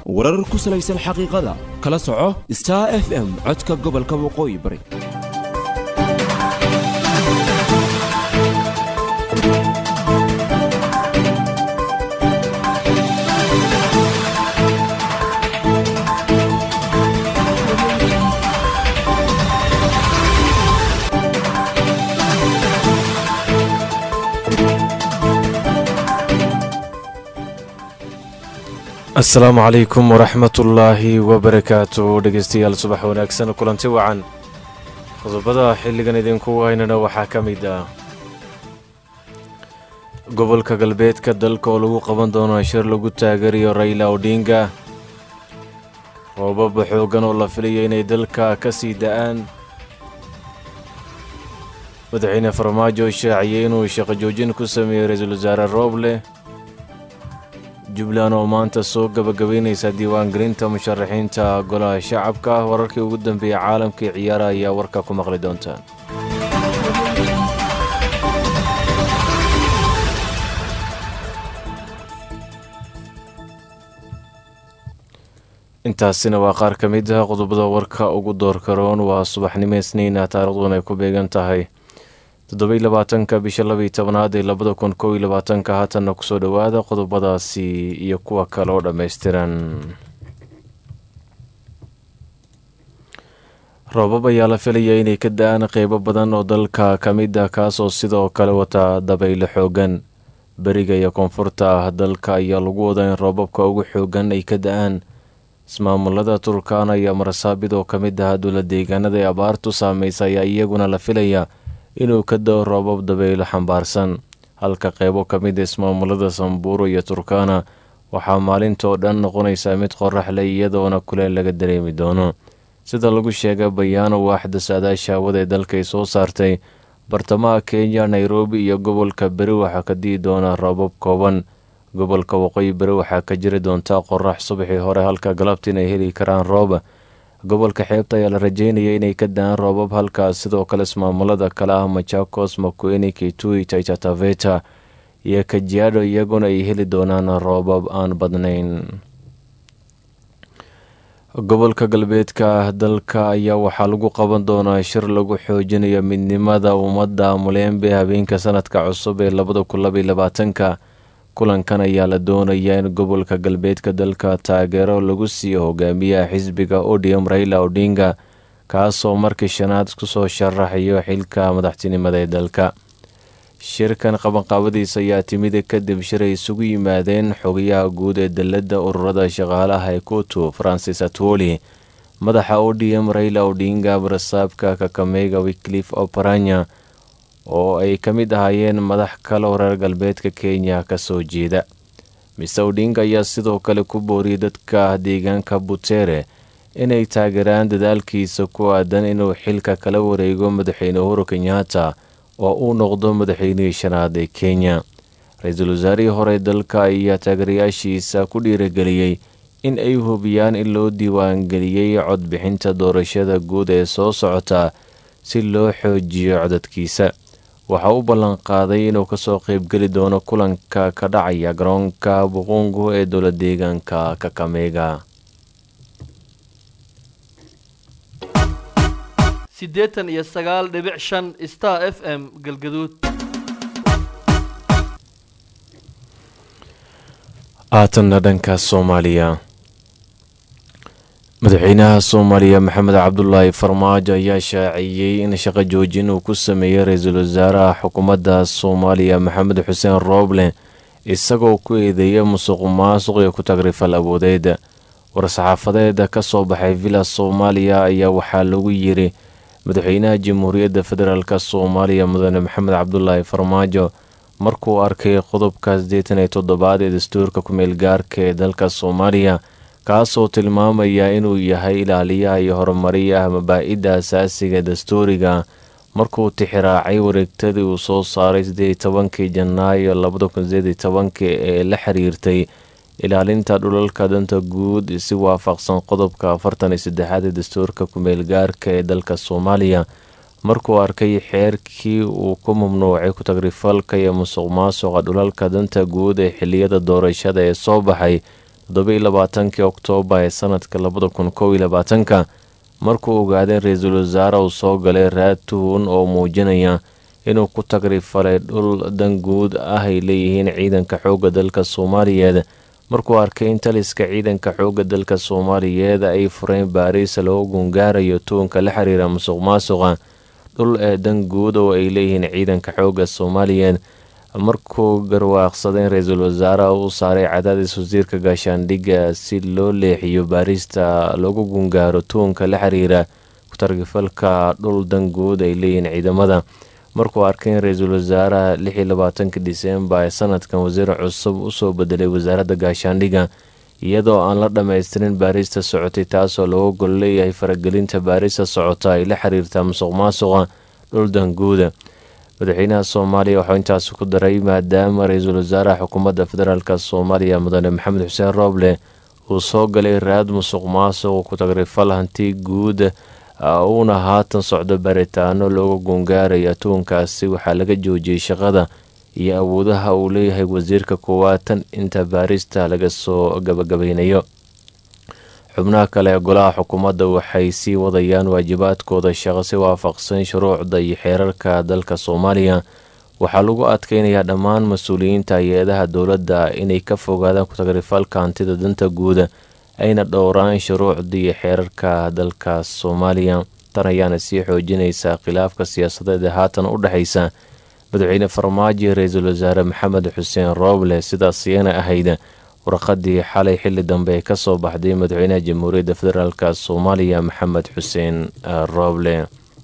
warar ku salaysan xaqiiqada kala soco star f m codka gobolka waqooyi bari asalaamu calaykum waraxmatullaahi wabarakaatu dhegeystayaal subax wanaagsan kulanti wacan qodobada xilligan idinku haynana waxaa ka mid ah gobolka galbeedka dalka oo lagu qaban doono shir lagu taageerayo rayla odhinga roobaba xoogan oo la filayo inay dalka ka sii da-aan madaxweyne farmaajo shaaciyey inuu shaqo joojin ku sameeyey ra-iisul wasaare rooble jubbaland oo maanta soo gabagabaynaysa diiwaangelinta musharaxiinta golaha shacabka wararkii ugu dambeeyey caalamkai ciyaara ayaa warka ku maqli doontaan intaasina waa qaar ka mid ah qodobada warka ugu doorkaroon waa subaxnimo isniina taariikhduna ay ku beegan tahay toddobai labaatanka bisha labaiyo tobnaad ee labada kun kow iyo labaatanka haatanna kusoo dhowaada qodobadaasi iyo kuwa kale oo dhammaystiran roobab ayaa la filaya inay ka da-aan qeybo badan oo dalka ka mid ah kaasoo sidoo kale wata dabaylo xoogan beriga iyo koonfurta ah dalka ayaa lagu wadaa in roobabka ugu xoogan ay ka da-aan ismaamulada turkana iyo marsaabid oo ka mid ah dowla deegaanada ee abaartu saameysa ayaa iyaguna la filaya inuu ka da-o roobab dabaylo xambaarsan halka qeybo ka mid a ismaamulada samburu iyo turkana waxaa maalintoo dhan noqonaysaa mid qorax leh iyadoona kuleel laga dareemi doono sida lagu sheegay bayaano waaxda saadaasha hawada ee dalkay soo saartay bartamaha kenya nairobi iyo gobolka beri waxaa ka di'i doona roobab kooban gobolka waqooyi beri waxaa ka jiri doontaa qorax subaxii hore halka galabta inay heli karaan roob gobolka xeebta ayaa la rajeynaya inay ka da-aan roobab halkaas sidoo kale ismaamulada kale ah machakos makueni kitui taitataveta iyo kajiado iyaguna ay heli doonaan roobab aan badnayn gobolka galbeedka dalka ayaa waxaa lagu qaban doonaa shir lagu xoojinayo midnimada ummadda mulembe habeenka sanadka cusub ee labada kun labaiyo labaatanka kulankan ayaa la doonayaa in gobolka galbeedka dalka taageero lagu siiyo hogaamiyaha xisbiga odium raila odhinga kaasoo markii shanaad kusoo sharaxayo xilka madaxtinimada ee dalka shirkan qabanqaabadiisa ayaa timid kadib shir ay isugu yimaadeen xogayaha guud ee dalladda ururada shaqaalaha ee kutu francis atwoli madaxa odium raila odhinga barasaabka kakameyga wiklif oparanya oo ay ka mid ahaayeen madax kale oo reer galbeedka kenya ka soo jeeda mise odhinga ayaa sidoo kale ku booriyay dadka deegaanka butere inay taageeraan dadaalkiisa ku aadan inuu xilka kala wareego madaxweyne uhuru kenyatta oo uu noqdo madaxweynihii shanaad ee kenya ra-iisul wasaarihii hore dalka ayaa taageerayaashiisa ku dhiirageliyey in ay hubiyaan in loo diiwaangeliyey codbixinta doorashada guud ee soo socota si loo xoojiyo codadkiisa waxaa u ballan qaaday inuu kasoo qeybgeli doono kulanka ka dhacaya garoonka buqungu ee dowla deegaanka kakameyga siddeetan iyo sagaal dhibic shan star f m galgaduud haatanna dhanka soomaaliya madaxweynaha soomaaliya maxamed cabdulaahi farmaajo ayaa shaaciyey in shaqo joojin uu ku sameeyey ra-iisul wasaaraha xukuumadda soomaaliya maxamed xuseen rooble isagoo ku eedeeya musuq maasuq iyo ku tagrifal awoodeed war-saxaafadeed ka soo baxay villa soomaaliya ayaa waxaa lagu yiri madaxweynaha jamhuuriyadda federaalk soomaaliya mudane maxamed cabdulaahi farmaajo markuu arkay qodobka siddeetan iyo toddobaad ee dastuurka ku-meel gaarka ee dalka soomaaliya kaasoo tilmaamaya inuu yahay ilaaliyaha iyo horumariyaha mabaa-idda asaasiga dastuuriga markuu tixiraacay wareegtadii uu soo saaray siddeed iyo tobankii janaayo labada kun sideed iyo tobankii ee la xiriirtay ilaalinta dhulalka danta guud si waafaqsan qodobka afartan iyo saddexaad ee dastuurka ku-meel gaarka ee dalka soomaaliya markuu arkay xeerkii uu ku mamnuucay ku-tagrifalka iyo musuq maasuqa dhulalka danta guud ee xiliyada doorashada ee soo baxay toddobai labaatankii oktoobar ee sanadka labada kun kow iyo labaatanka markuu ogaaday ra-iisul wasaare uu soo galay raad tuhun oo muujinaya inuu ku tagrifalay dhul danguud ah ay leeyihiin ciidanka xoogga dalka soomaaliyeed markuu arkay in taliska ciidanka xoogga dalka soomaaliyeed ay fureen baariis loo gungaarayo tuunka la xiriira musuq maasuqa dhul ee danguud oo ay leeyihiin ciidanka xoogga soomaaliyeed markuu garwaaqsaday in ra-iisul wasaaraha u saaray cadaadis wasiirka gaashaandhigga si loo leexiyo baarista loogu gungaaro tuunka la xiriira ku-targifalka dhul danguud ay leeyihiin ciidamada markuu arkay in ra-iisul wasaaraha lix iyo labaatanka disembar ee sanadkan wasiir cusub usoo bedelay wasaaradda gaashaandhigga iyadoo aan la dhammaystirin baarista socotay taasoo looga gol leeyahay faragelinta baarista socota ay la xiriirtaa musuq maasuqa dhul danguuda madaxweynaha soomaaliya waxuu intaasi ku daray maadaama ra-iisul wasaaraha xukuumadda federaalk soomaaliya mudane maxamed xuseen rooble uu soo galay raad musuq maasuq ku tagrifal hanti guud uuna haatan socdo baaritaano looga gungaaraya tuunkaasi waxaa laga joojiyey shaqada iyo awoodaha uu leeyahay wasiirka koowaad tan inta baarista laga soo gabagabeynayo xubnaha kale ee golaha xukuumadda waxay sii wadayaan waajibaadkooda shaqo si waafaqsan shuruucda iyo xeerarka dalka soomaaliya waxaa lagu adkeynayaa dhammaan mas-uuliyiinta hay-adaha dowladda inay ka fogaadaan ku-tagrifalka hantida danta guuda ayna dhowraan shuruucda iyo xeerarka dalka soomaaliya tan ayaana sii xoojinaysaa khilaafka siyaasadeed ee haatan u dhexaysa madaxweyne farmaajo iyo ra-iisul wasaare maxamed xuseen rooble sidaas iyana ahayd warqadii xalay xili dambe ee kasoo baxday madaxweynaha jamhuuriyadda federaalk soomaaliya maxamed xuseen rooble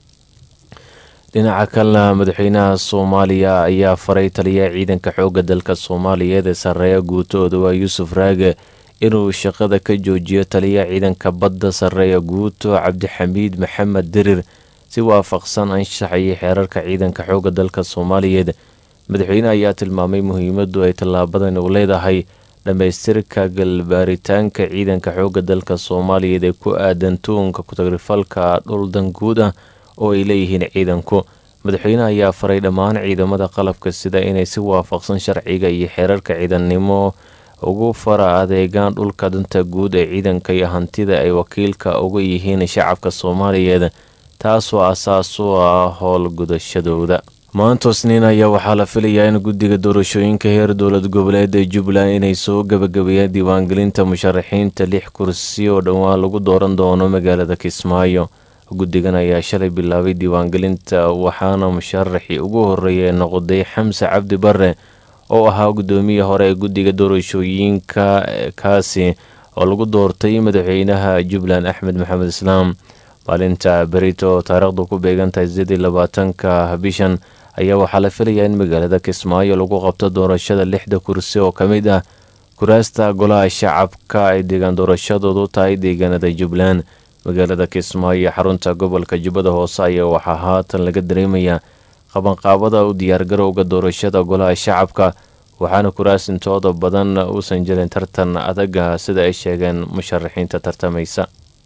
dhinaca kalena madaxweynaha soomaaliya ayaa faray taliyaha ciidanka xoogga dalka soomaaliyeed ee sarreeya guutooda waa yuusuf raage inuu shaqada ka joojiyo taliyaha ciidanka badda sarreeya guuto cabdixamiid maxamed dirir si waafaqsan anshax iyo xeerarka ciidanka xoogga dalka soomaaliyeed madaxweyne ayaa tilmaamay muhiimadu ay tallaabadan u leedahay dhammaystirka galbaaritaanka ciidanka xoogga dalka soomaaliyeed ee ku aadan tuunka ku-tagrifalka dhul danguud ah oo ay leeyihiin ciidanku madaxweyne ayaa faray dhammaan ciidamada qalabka sida inay si waafaqsan sharciga iyo xeerarka ciidannimo ugu fara adeegaan dhulka danta guud ee ciidanka iyo hantida ay wakiilka uga yihiin shacabka soomaaliyeed taasoo asaas u ah howlgudashadooda maanta isniin ayaa waxaa la filayaa in guddiga doorashooyinka heer dowlad goboleed ee jubbaland inay soo gabagabeeyaan diiwaangelinta musharaxiinta lix kursi oo dhowaan lagu dooran doono magaalada kismaayo guddigan ayaa shalay bilaabay diiwaangelinta waxaana musharaxii ugu horeeya noqday xamse cabdi bare oo ahaa guddoomiye hore ee guddiga doorashooyinka kaasi oo lagu doortay madaxweynaha jubbaland axmed maxamed islaam maalinta berito oo taariikhdu ku beegantahay sidii labaatanka bishan ayaa waxaa la filayaa in magaalada kismaayo lagu qabto doorashada lixda kursi oo ka mid ah kuraasta golaha shacabka ay deegaan doorashadoodu tahay deegaanada jubbaland magaalada kismaayo xarunta gobolka jubbada hoose ayaa waxaa haatan laga dareemayaa qabanqaabada u diyaargarowga doorashada golaha shacabka waxaana kuraas intooda badan uusan jirin tartan adaga sida ay sheegeen musharaxiinta tartamaysa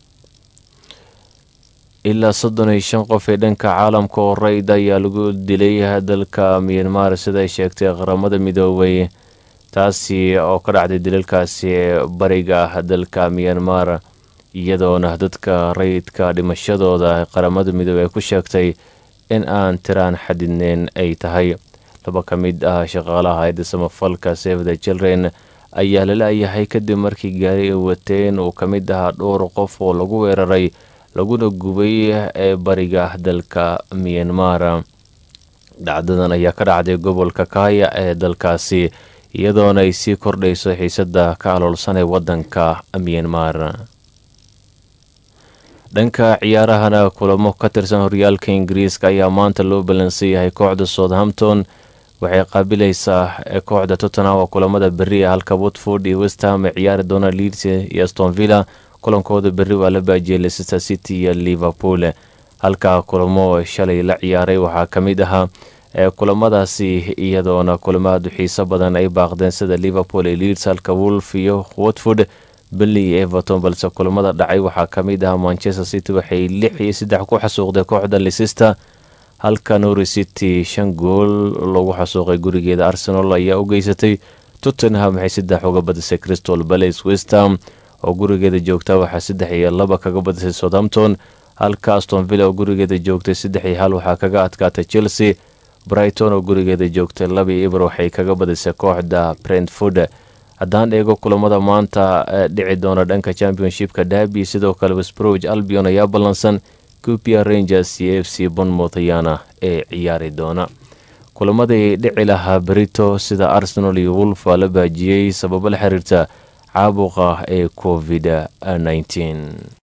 ilaa soddon iyo shan qof ee dhanka caalamka oo rayid ayaa lagu dilay dalka miyanmar sida ay sheegtay qaramada midoobay taasi oo ka dhacday dilalkaasi ee bariga ah dalka miyanmar iyadoona dadka rayidka dhimashadooda qaramada midoobey ay ku sheegtay in aan tiraan xadidneyn ay tahay laba ka mid ah shaqaalaha hayadda samafalka save the children ayaa lala-yahay kadib markii gaari ay wateen uu ka mid ahaa dhowr qof oo lagu weeraray laguna gubay ee bariga dalka miyanmar dhacdadan ayaa ka dhacday gobolka kaaya ee dalkaasi iyadoona ay sii kordhayso xiisada ka aloolsan ee wadanka miyanmar dhanka ciyaarahana kulamo ka tirsan horyaalka ingiriiska ayaa maanta loo ballansan yahay kooxda southampton waxay qaabilaysaa kooxda tottenham oo kulamada berri ah halka watford iyo westham ay ciyaari doona leeds iyo stonvilla kulankooda berri waa la baajiyay leicester city iyo liverpool halka kulamo shalay la ciyaaray waxaa ka mid ahaa kulamadaasi iyadoona kulamo aada u xiiso badan ay baaqdeen sida liverpool iyo leeds halka wolf iyo watford belley iyo everton balse kulamada dhacay waxaa ka mid ahaa manchester city waxay lix iyo saddex ku xasuuqday kooxda leicester halka norwich city shan gool lagu xasuuqay gurigeeda arsenal ayaa u geysatay tottenham waxay saddex uga badisay crystal balace westham oo gurigeeda joogta waxaa saddex iyo laba kaga badisay southampton halka aston villa oo gurigeeda joogtay saddex iyo hal waxaa kaga adkaatay chelsea brighton oo gurigeeda joogtay laba iyo ibr waxay kaga badisay kooxda brentford haddaan eego kulamada maanta dhici doona dhanka championshipka derby sidoo kale westbroge albion ayaa ballansan cupia rangers iyo f c bonmouth ayaana ee ciyaari doona kulamadii dhici lahaa berito sida arsenal iyo wolf waa la baajiyey sababo la xiriirta caabuqa ee covid 19